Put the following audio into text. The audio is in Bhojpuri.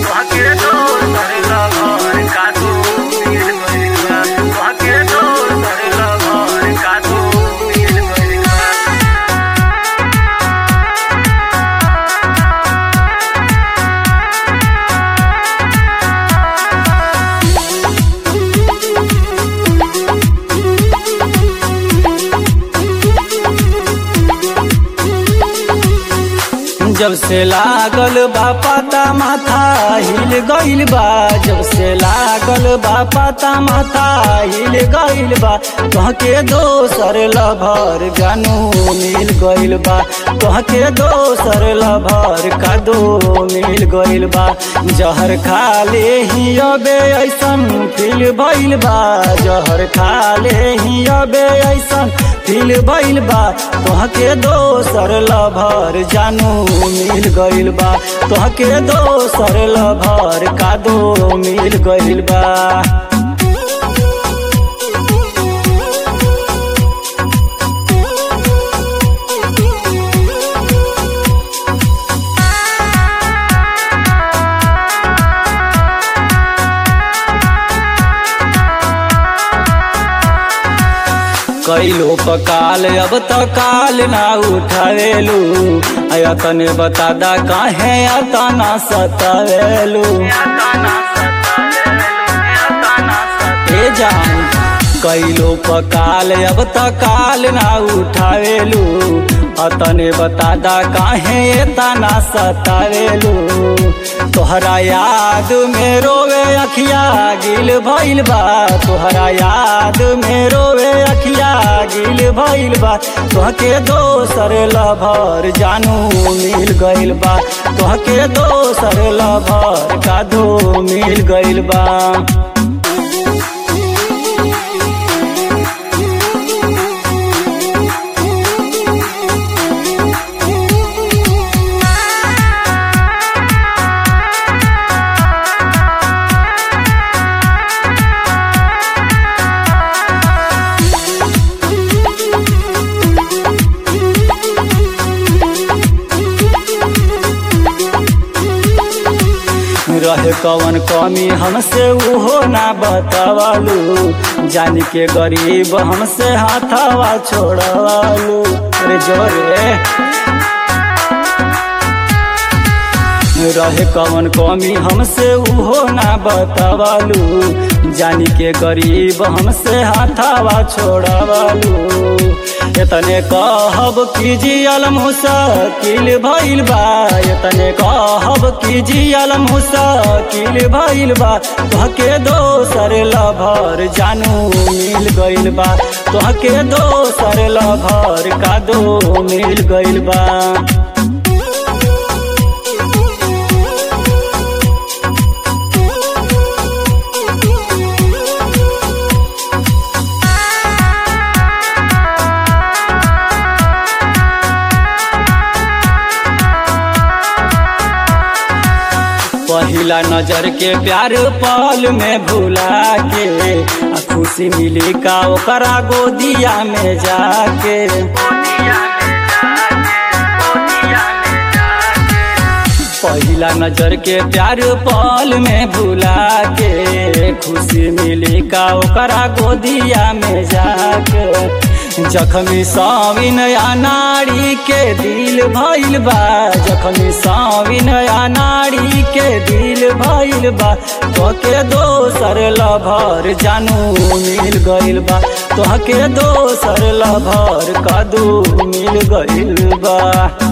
तोहके दोसर लभर कादो मिल गइल बा तोहके दोसर लभर कादो मिल गइल बा जब से लागल बा पता माथा हिल गइल बा जब से लागल बा पता माथा हिल गइल बा तोहके दोसर लभर जानू मिल गइल बा तोहके दोसर लभर कादो मिल गइल बा जहर खाले ही अबे ऐसन फील भइल बा जहर खाले ही अबे ऐसन फील भइल बा तोहके दोसर लभर जानू मिल गइल बा तोहके दोसर लभर कादो मिल गइल बा कैलो पकाल अब तो काल ना उठावेलू आया तने बता दा काहे आता ना सतावेलू ताना सतावेलू ताना ए जान कैलो पकाल अब तो काल ना उठावेलू अतने बता दा काहे तना सतावेलू तोहरा याद में रोवे अखिया गिल भइल बा तोहरा याद में रोवे अखिया गिल भइल बा तोहके दोसर लभर जानू मिल गइल बा तोहके दोसर लभर कादो मिल गइल बा रहे कवन कमी हमसे उहो ना बतावलू जान के गरीब हमसे हाथावा छोड़वालू अरे जोरे रहे कवन कमी हमसे उहो ना बतावलू जानी के गरीब हमसे हाथावा छोड़वालू एतने कहब की जियल मुसाकिल भइल बा एतने कहब की जियल मुसाकिल भइल बा तोहके दोसर लभर जानू मिल गइल बा तोहके दोसर लभर कादो मिल गइल बा पहिला नजर के प्यार पल में भुला के आ खुशी मिली का ओकरा गोदिया में जाके पहिला नजर के प्यार पल में भुला के खुशी मिली का ओकरा गोदिया में जाके जखमी साविन नारी के दिल भइल बा जखमी साविन नारी के दिल भइल बा तोहके दोसर लभर जानू मिल गइल बा तोहके दोसर लभर कदू मिल गइल बा